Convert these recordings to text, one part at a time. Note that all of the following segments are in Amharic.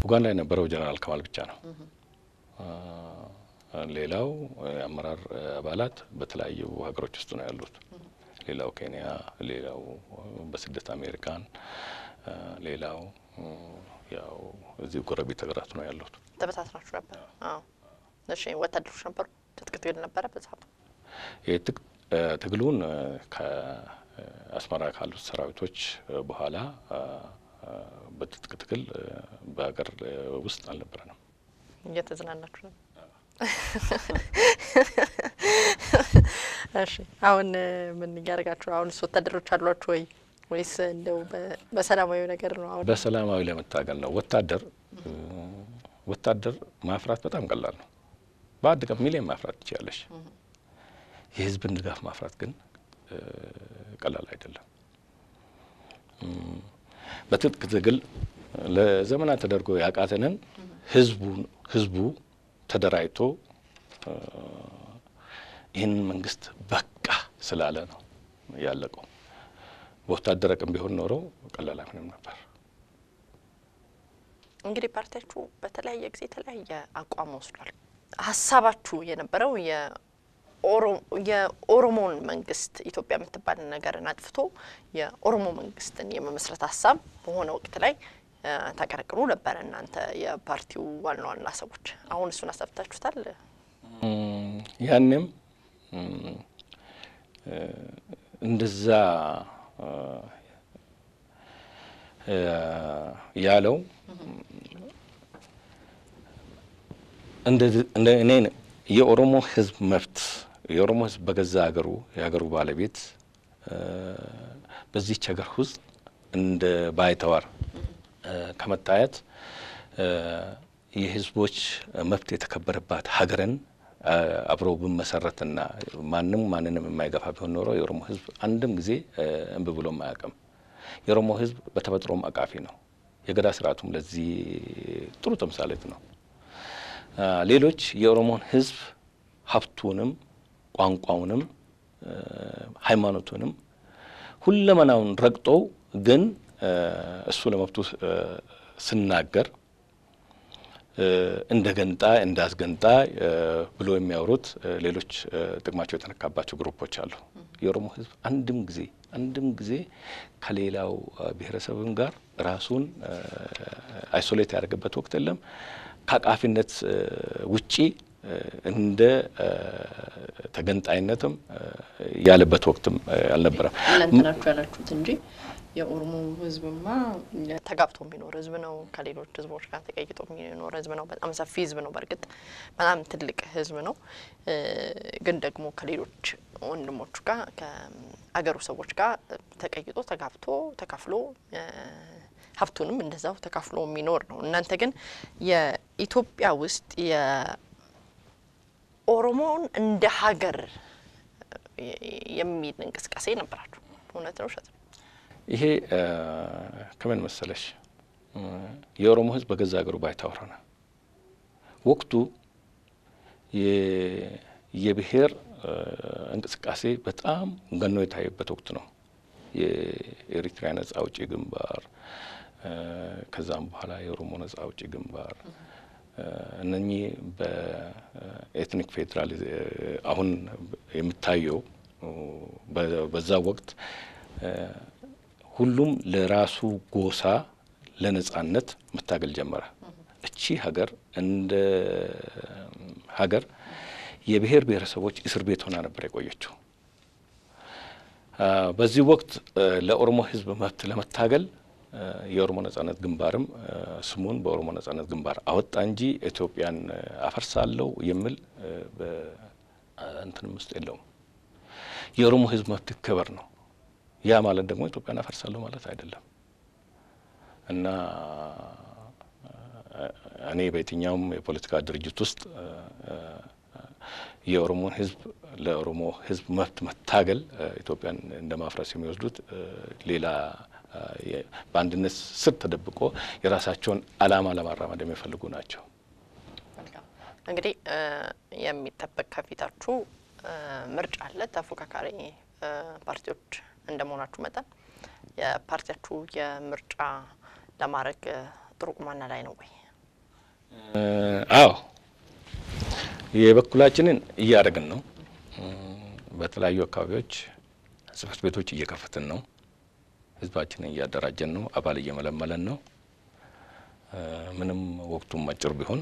ኡጋንዳ የነበረው ጀነራል ከማል ብቻ ነው። ሌላው የአመራር አባላት በተለያዩ ሀገሮች ውስጥ ነው ያሉት። ሌላው ኬንያ፣ ሌላው በስደት አሜሪካን፣ ሌላው ያው እዚህ ጎረቤት ሀገራት ነው ያሉት። ተበታትናችሁ ነበር? አዎ። እሺ፣ ወታደሮች ነበሩ? ትጥቅ ትግል ነበረ በሰዓቱ? ትግሉን ከአስመራ ካሉት ሰራዊቶች በኋላ በትጥቅ ትግል በሀገር ውስጥ አልነበረንም። እየተዝናናችሁ ነው? እሺ አሁን ምን እያደረጋችሁ? አሁንስ ወታደሮች አሏችሁ ወይ ወይስ እንደው በሰላማዊ ነገር ነው? አሁን በሰላማዊ ለመታገል ነው። ወታደር ወታደር ማፍራት በጣም ቀላል ነው። በአንድ ቀን ሚሊዮን ማፍራት ትችላለሽ። የህዝብን ድጋፍ ማፍራት ግን ቀላል አይደለም። በትጥቅ ትግል ለዘመናት ተደርጎ ያቃተንን ህዝቡን ህዝቡ ተደራጅቶ ይህንን መንግስት በቃ ስላለ ነው ያለቀው። በወታደር አቅም ቢሆን ኖሮ ቀላል አይሆንም ነበር። እንግዲህ ፓርቲያችሁ በተለያየ ጊዜ የተለያየ አቋም ወስዷል። ሀሳባችሁ የነበረው የኦሮሞን መንግስት ኢትዮጵያ የምትባል ነገርን አጥፍቶ የኦሮሞ መንግስትን የመመስረት ሀሳብ በሆነ ወቅት ላይ ታቀነቅኑ ነበረ እናንተ የፓርቲው ዋና ዋና ሰዎች። አሁን እሱን አሳብታችሁታል? ያንም እንደዛ ያለው እንደ እኔ የኦሮሞ ህዝብ መብት የኦሮሞ ህዝብ በገዛ ሀገሩ የሀገሩ ባለቤት በዚች ሀገር ውስጥ እንደ ባይተዋር ከመታየት የህዝቦች መብት የተከበረባት ሀገርን አብሮ ብመሰረትና ማንም ማንንም የማይገፋ ቢሆን ኖሮ የኦሮሞ ህዝብ አንድም ጊዜ እምቢ ብሎም አያውቅም። የኦሮሞ ህዝብ በተፈጥሮም አቃፊ ነው። የገዳ ስርዓቱም ለዚህ ጥሩ ተምሳሌት ነው። ሌሎች የኦሮሞን ህዝብ ሀብቱንም፣ ቋንቋውንም፣ ሃይማኖቱንም ሁለመናውን ረግጠው ግን እሱ ለመብቱ ስናገር እንደ ገንጣ እንደ አስገንጣ ብሎ የሚያወሩት ሌሎች ጥቅማቸው የተነካባቸው ግሩፖች አሉ። የኦሮሞ ህዝብ አንድም ጊዜ አንድም ጊዜ ከሌላው ብሔረሰብም ጋር ራሱን አይሶሌት ያደርገበት ወቅት የለም። ከአቃፊነት ውጪ እንደ ተገንጣይነትም ያለበት ወቅትም አልነበረም። እናንተ ናችሁ ያላችሁት እንጂ የኦሮሞ ህዝብማ ተጋብቶ የሚኖር ህዝብ ነው። ከሌሎች ህዝቦች ጋር ተቀይጦ የሚኖር ህዝብ ነው። በጣም ሰፊ ህዝብ ነው። በእርግጥ በጣም ትልቅ ህዝብ ነው። ግን ደግሞ ከሌሎች ወንድሞቹ ጋር ከአገሩ ሰዎች ጋር ተቀይጦ ተጋብቶ ተካፍሎ ሀብቱንም እንደዛው ተካፍሎ የሚኖር ነው። እናንተ ግን የኢትዮጵያ ውስጥ የኦሮሞውን እንደ ሀገር የሚል እንቅስቃሴ ነበራችሁ። እውነት ነው ውሸት ነው? ይሄ ከምን መሰለሽ የኦሮሞ ህዝብ በገዛ ሀገሩ ባይታወር ሆነ። ወቅቱ የብሔር እንቅስቃሴ በጣም ገኖ የታየበት ወቅት ነው። የኤሪትሪያ ነጻ አውጪ ግንባር፣ ከዛም በኋላ የኦሮሞ ነጻ አውጪ ግንባር እነኚህ በኤትኒክ ፌዴራል አሁን የሚታየው በዛ ወቅት ሁሉም ለራሱ ጎሳ ለነጻነት መታገል ጀመረ። እቺ ሀገር እንደ ሀገር የብሔር ብሔረሰቦች እስር ቤት ሆና ነበር የቆየችው። በዚህ ወቅት ለኦሮሞ ህዝብ መብት ለመታገል የኦሮሞ ነጻነት ግንባርም ስሙን በኦሮሞ ነጻነት ግንባር አወጣ እንጂ ኢትዮጵያን አፈርሳለሁ የሚል እንትንም ውስጥ የለውም። የኦሮሞ ህዝብ መብት ይከበር ነው። ያ ማለት ደግሞ ኢትዮጵያን አፈርሳለሁ ማለት አይደለም እና እኔ በየትኛውም የፖለቲካ ድርጅት ውስጥ የኦሮሞን ህዝብ ለኦሮሞ ህዝብ መብት መታገል ኢትዮጵያን እንደ ማፍረስ የሚወስዱት ሌላ በአንድነት ስር ተደብቆ የራሳቸውን ዓላማ ለማራመድ የሚፈልጉ ናቸው። እንግዲህ የሚጠበቅ ከፊታችሁ ምርጫ አለ። ተፎካካሪ ፓርቲዎች እንደመሆናችሁ መጠን የፓርቲያችሁ የምርጫ ለማድረግ ጥሩ ቁማና ላይ ነው ወይ? አዎ የበኩላችንን እያደረግን ነው። በተለያዩ አካባቢዎች ጽህፈት ቤቶች እየከፈትን ነው። ህዝባችንን እያደራጀን ነው። አባል እየመለመለን ነው። ምንም ወቅቱም አጭር ቢሆን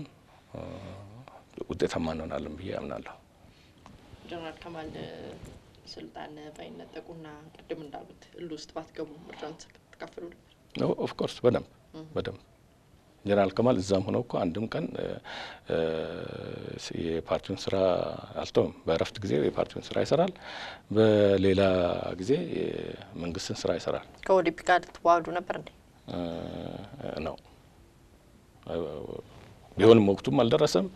ውጤታማ እንሆናለን ብዬ አምናለሁ። ጀነራል ከማል ስልጣን ባይነጠቁና ቅድም እንዳሉት እል ውስጥ ባትገቡ ምርጫን ተካፍሉ ነበር? ኦፍኮርስ በደንብ በደንብ ጀነራል ከማል እዛም ሆነው እኮ አንድም ቀን የፓርቲውን ስራ አልተውም። በእረፍት ጊዜ የፓርቲውን ስራ ይሰራል፣ በሌላ ጊዜ የመንግስትን ስራ ይሰራል። ከኦዲፒ ጋር ትዋህዱ ነበር እንዴ? ነው ቢሆንም ወቅቱም አልደረሰም።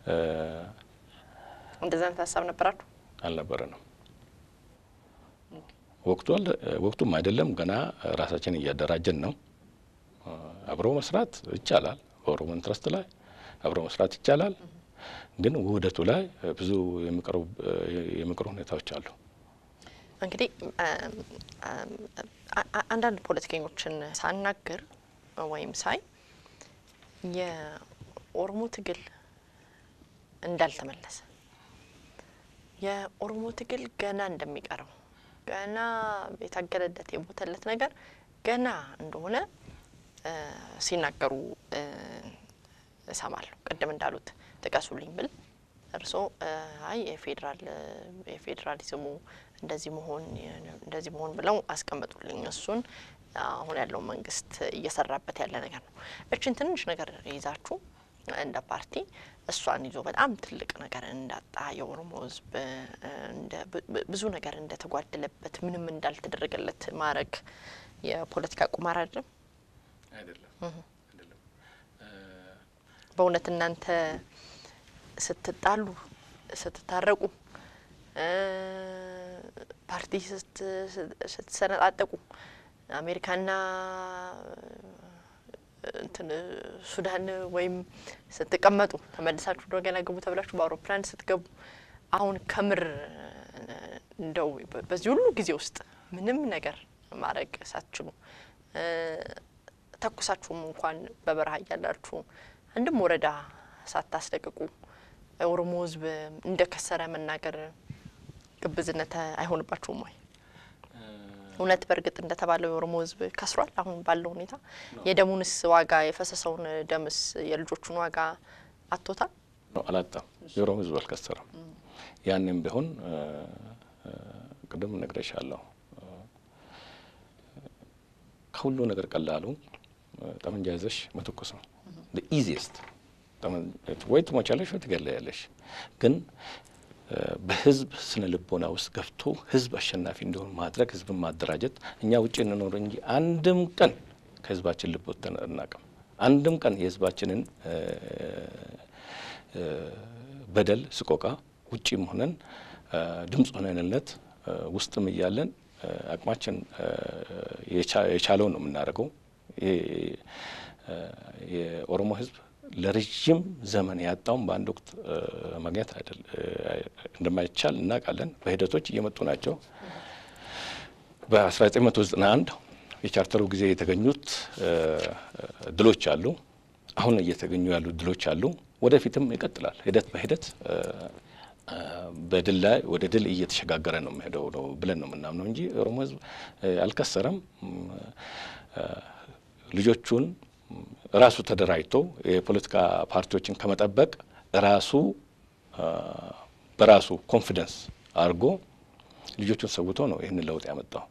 እንደዚህ አይነት ሀሳብ ነበራችሁ? አልነበረንም። ወቅቱ ወቅቱም አይደለም። ገና ራሳችን እያደራጀን ነው። አብሮ መስራት ይቻላል። በኦሮሞ ኢንትረስት ላይ አብሮ መስራት ይቻላል። ግን ውህደቱ ላይ ብዙ የሚቀሩ ሁኔታዎች አሉ። እንግዲህ አንዳንድ ፖለቲከኞችን ሳናግር ወይም ሳይ የኦሮሞ ትግል እንዳልተመለሰ የኦሮሞ ትግል ገና እንደሚቀረው ገና የታገለለት የሞተለት ነገር ገና እንደሆነ ሲናገሩ እሰማለሁ። ቅድም እንዳሉት ጥቀሱልኝ ብል እርስዎ አይ የፌዴራል የፌዴራሊዝሙ እንደዚህ መሆን እንደዚህ መሆን ብለው አስቀመጡልኝ። እሱን አሁን ያለው መንግስት እየሰራበት ያለ ነገር ነው። እችን ትንሽ ነገር ይዛችሁ እንደ ፓርቲ እሷን ይዞ በጣም ትልቅ ነገር እንዳጣ የኦሮሞ ሕዝብ ብዙ ነገር እንደተጓደለበት ምንም እንዳልተደረገለት ማድረግ የፖለቲካ ቁማር አይደለም። በእውነት እናንተ ስትጣሉ፣ ስትታረቁ፣ ፓርቲ ስትሰነጣጠቁ አሜሪካና እንትን ሱዳን ወይም ስትቀመጡ ተመልሳችሁ እንደገና ግቡ ተብላችሁ በአውሮፕላን ስትገቡ አሁን ከምር እንደው በዚህ ሁሉ ጊዜ ውስጥ ምንም ነገር ማድረግ ሳትችሉ ተኩሳችሁም እንኳን በበረሃ እያላችሁ አንድም ወረዳ ሳታስለቅቁ ኦሮሞ ህዝብ እንደ ከሰረ መናገር ግብዝነት አይሆንባችሁም ወይ? እውነት በእርግጥ እንደተባለው የኦሮሞ ህዝብ ከስሯል? አሁን ባለው ሁኔታ የደሙንስ ዋጋ የፈሰሰውን ደምስ የልጆቹን ዋጋ አቶታል? አላጣም። የኦሮሞ ህዝብ አልከሰረም። ያንም ቢሆን ቅድም ነግሬሻለሁ። ከሁሉ ነገር ቀላሉ ጠመንጃ ይዘሽ መተኮስ ነው። ኢዚየስት ወይ ትሞቻለሽ ወይ ትገለያለሽ። ግን በህዝብ ስነ ልቦና ውስጥ ገብቶ ህዝብ አሸናፊ እንዲሆን ማድረግ፣ ህዝብን ማደራጀት። እኛ ውጭ እንኖር እንጂ አንድም ቀን ከህዝባችን ልብ ወጥተን አናውቅም። አንድም ቀን የህዝባችንን በደል ስቆቃ ውጭም ሆነን ድምፅ ሆነንለት ውስጥም እያለን አቅማችን የቻለውን ነው የምናደርገው። የኦሮሞ ህዝብ ለረዥም ዘመን ያጣውን በአንድ ወቅት ማግኘት እንደማይቻል እናውቃለን። በሂደቶች እየመጡ ናቸው። በ1991 የቻርተሩ ጊዜ የተገኙት ድሎች አሉ። አሁን እየተገኙ ያሉ ድሎች አሉ። ወደፊትም ይቀጥላል። ሂደት በሂደት በድል ላይ ወደ ድል እየተሸጋገረ ነው የሚሄደው ነው ብለን ነው የምናምነው እንጂ ኦሮሞ ህዝብ አልከሰረም። ልጆቹን ራሱ ተደራጅቶ የፖለቲካ ፓርቲዎችን ከመጠበቅ ራሱ በራሱ ኮንፊደንስ አድርጎ ልጆቹን ሰውቶ ነው ይህንን ለውጥ ያመጣው።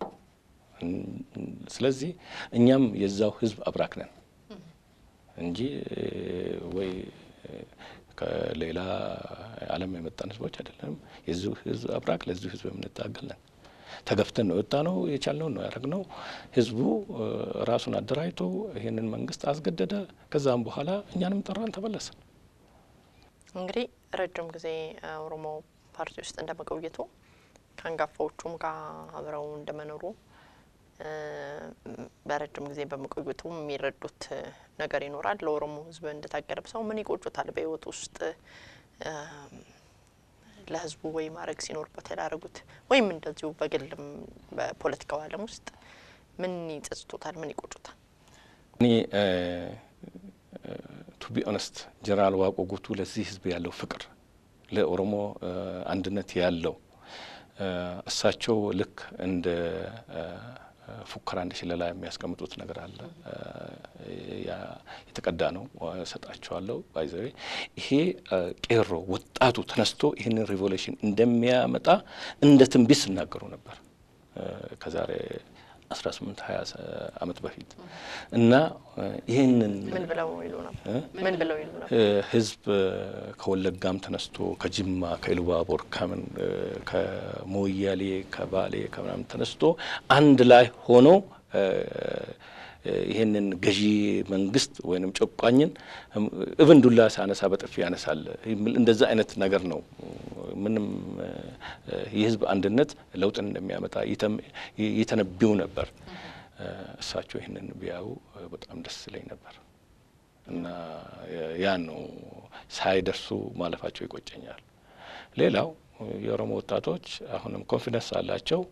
ስለዚህ እኛም የዛው ህዝብ አብራክ ነን እንጂ ወይ ከሌላ ዓለም የመጣን ህዝቦች አይደለም። የዚሁ ህዝብ አብራክ ለዚሁ ህዝብ የምንታገል ነን። ተገፍተን ነው የወጣ ነው የቻልነውን ነው ያደረግነው። ህዝቡ ራሱን አደራጅቶ ይህንን መንግስት አስገደደ። ከዛም በኋላ እኛንም ጠራን፣ ተመለስን። እንግዲህ ረጅም ጊዜ ኦሮሞ ፓርቲ ውስጥ እንደ መቆየቱ ከአንጋፋዎቹም ጋር አብረው እንደመኖሩ በረጅም ጊዜ በመቆየቱ የሚረዱት ነገር ይኖራል። ለኦሮሞ ህዝብ እንደታገለ ሰው ምን ይቆጩታል? በህይወት ውስጥ ለህዝቡ ወይ ማድረግ ሲኖርበት ያላረጉት ወይም እንደዚሁ በግልም በፖለቲካው ዓለም ውስጥ ምን ይጸጽቶታል? ምን ይቆጩታል? እኔ ቱ ቢ ኦነስት ጀነራል ዋቆ ጉቱ ለዚህ ህዝብ ያለው ፍቅር ለኦሮሞ አንድነት ያለው እሳቸው ልክ እንደ ፉከራ እንደ ሽለላ የሚያስቀምጡት ነገር አለ። የተቀዳ ነው ሰጣቸዋለሁ። ባይዘዌ ይሄ ቄሮ ወጣቱ ተነስቶ ይህንን ሪቮሉሽን እንደሚያመጣ እንደ ትንቢት ሲናገሩ ነበር ከዛሬ አስራ ስምንት ሀያ አመት በፊት እና ይህንን ምን ብለው ይሉ ነበር? ምን ብለው ይሉ ነበር? ህዝብ ከወለጋም ተነስቶ ከጅማ፣ ከኢሉባቦር፣ ከምን ከሞያሌ፣ ከባሌ ከምናምን ተነስቶ አንድ ላይ ሆኖ ይህንን ገዢ መንግስት ወይንም ጨቋኝን እብን ዱላ ሳነሳ በጥፊ ያነሳል። እንደዛ አይነት ነገር ነው። ምንም የህዝብ አንድነት ለውጥን እንደሚያመጣ ይተነብዩ ነበር። እሳቸው ይህንን ቢያዩ በጣም ደስ ይለኝ ነበር እና ያን ነው ሳይደርሱ ማለፋቸው ይቆጨኛል። ሌላው የኦሮሞ ወጣቶች አሁንም ኮንፊደንስ አላቸው።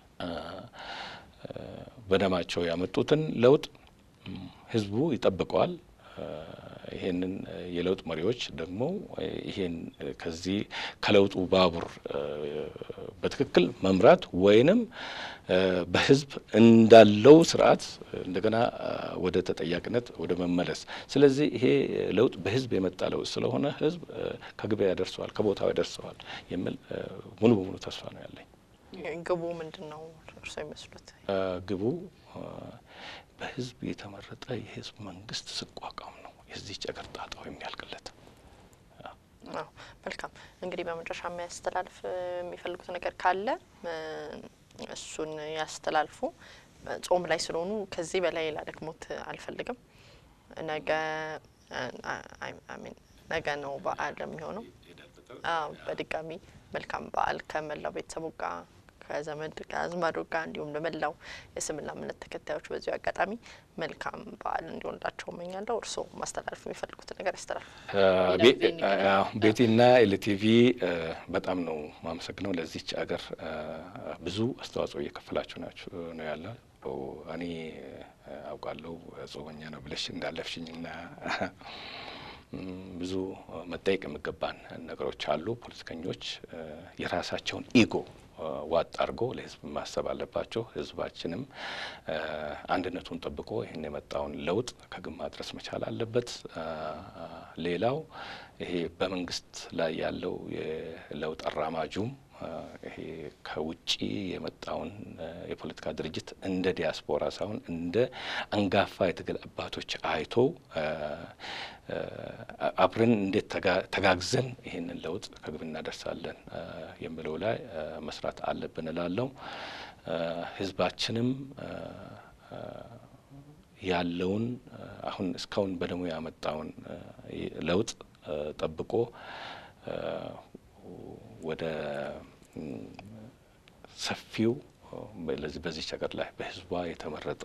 በደማቸው ያመጡትን ለውጥ ህዝቡ ይጠብቀዋል። ይሄንን የለውጥ መሪዎች ደግሞ ይሄን ከዚህ ከለውጡ ባቡር በትክክል መምራት ወይንም በህዝብ እንዳለው ስርዓት እንደገና ወደ ተጠያቂነት ወደ መመለስ። ስለዚህ ይሄ ለውጥ በህዝብ የመጣ ለውጥ ስለሆነ ህዝብ ከግቢያ ያደርሰዋል፣ ከቦታው ያደርሰዋል የሚል ሙሉ በሙሉ ተስፋ ነው ያለኝ። ግቡ ምንድን ነው እርስዎ የሚመስሉት? ግቡ በህዝብ የተመረጠ የህዝብ መንግስት ስቋቋም ነው የዚህች አገር ጣጣው የሚያልቅለት። አዎ መልካም። እንግዲህ በመጨረሻ የሚያስተላልፍ የሚፈልጉት ነገር ካለ እሱን ያስተላልፉ። ጾም ላይ ስለሆኑ ከዚህ በላይ ላደክሞት አልፈልግም። ነገ ነገ ነው በዓል የሚሆነው። አዎ በድጋሚ መልካም በዓል ከመላው ቤተሰቡ ጋር ከዘመድ ከአዝማዶ ጋር እንዲሁም ለመላው የእስልምና እምነት ተከታዮች በዚሁ አጋጣሚ መልካም በዓል እንዲሆንላቸው እመኛለሁ። እርስዎ ማስተላለፍ የሚፈልጉት ነገር ያስተላልፉ። ቤቴና ኤልቲቪ በጣም ነው ማመሰግነው። ለዚች አገር ብዙ አስተዋጽኦ እየከፈላችሁ ናችሁ ነው ያለ እኔ አውቃለሁ ጾመኛ ነው ብለሽ እንዳለፍሽኝና ብዙ መጠየቅ የሚገባን ነገሮች አሉ። ፖለቲከኞች የራሳቸውን ኢጎ ዋጥ አድርጎ ለህዝብ ማሰብ አለባቸው። ህዝባችንም አንድነቱን ጠብቆ ይህን የመጣውን ለውጥ ከግብ ማድረስ መቻል አለበት። ሌላው ይሄ በመንግስት ላይ ያለው የለውጥ አራማጁም ይሄ ከውጭ የመጣውን የፖለቲካ ድርጅት እንደ ዲያስፖራ ሳይሆን እንደ አንጋፋ የትግል አባቶች አይቶ አብረን እንዴት ተጋግዘን ይህንን ለውጥ ከግብ እናደርሳለን የሚለው ላይ መስራት አለብን እላለሁ። ህዝባችንም ያለውን አሁን እስካሁን በደሙ ያመጣውን ለውጥ ጠብቆ ወደ ሰፊው በዚች ሀገር ላይ በህዝቧ የተመረጠ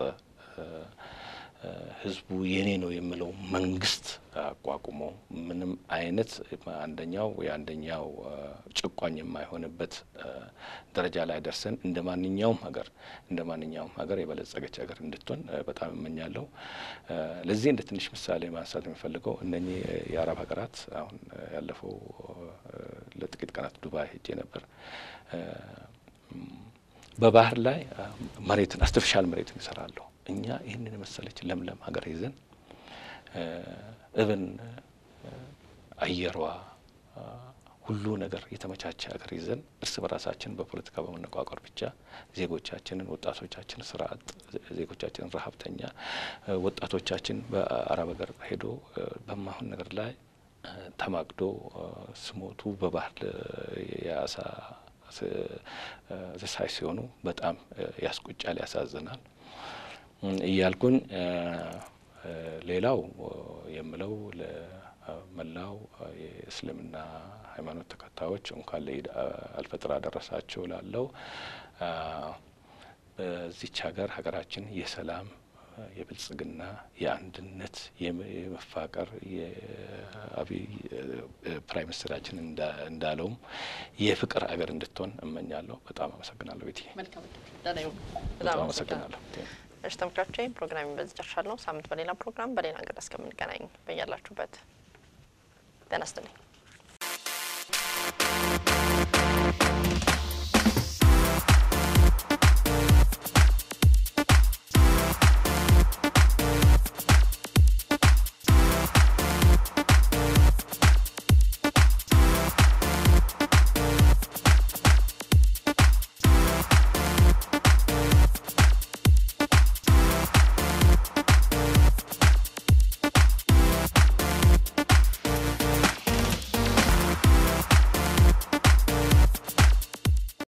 ህዝቡ የኔ ነው የሚለው መንግስት አቋቁሞ ምንም አይነት አንደኛው የአንደኛው ጭቋኝ የማይሆንበት ደረጃ ላይ ደርሰን እንደ ማንኛውም ሀገር እንደ ማንኛውም ሀገር የበለጸገች ሀገር እንድትሆን በጣም እመኛለሁ። ለዚህ እንደ ትንሽ ምሳሌ ማንሳት የሚፈልገው እነኚህ የአረብ ሀገራት አሁን ያለፈው ለጥቂት ቀናት ዱባይ ሄጄ ነበር። በባህር ላይ መሬትን አርቲፊሻል መሬትን ይሰራሉ። እኛ ይህንን የመሰለች ለምለም ሀገር ይዘን እብን አየሯ ሁሉ ነገር የተመቻቸ ሀገር ይዘን እርስ በራሳችን በፖለቲካ በመነቋቋር ብቻ ዜጎቻችንን ወጣቶቻችን ስራ አጥ ዜጎቻችንን ረሀብተኛ ወጣቶቻችን በአረብ ሀገር ሄዶ በማሁን ነገር ላይ ተማግዶ ስሞቱ በባህል የአሳ ተሳይ ሲሆኑ በጣም ያስቆጫል፣ ያሳዝናል እያልኩን ሌላው የምለው ለመላው የእስልምና ሃይማኖት ተከታዮች እንኳን ለኢድ አልፈጥር አደረሳቸው ላለው በዚች ሀገር ሀገራችን የሰላም የብልጽግና የአንድነት የመፋቀር የአብይ ፕራይም ሚኒስትራችን እንዳለውም የፍቅር አገር እንድትሆን እመኛለሁ። በጣም አመሰግናለሁ ቤቲ። መልካም በጣም አመሰግናለሁ። እሺ ተመልካቾቼ ፕሮግራሚ በዚህ ጨርሻለሁ። ሳምንት በሌላ ፕሮግራም በሌላ እንግዳ እስከምንገናኝ በያላችሁበት ጤና ይስጥልኝ።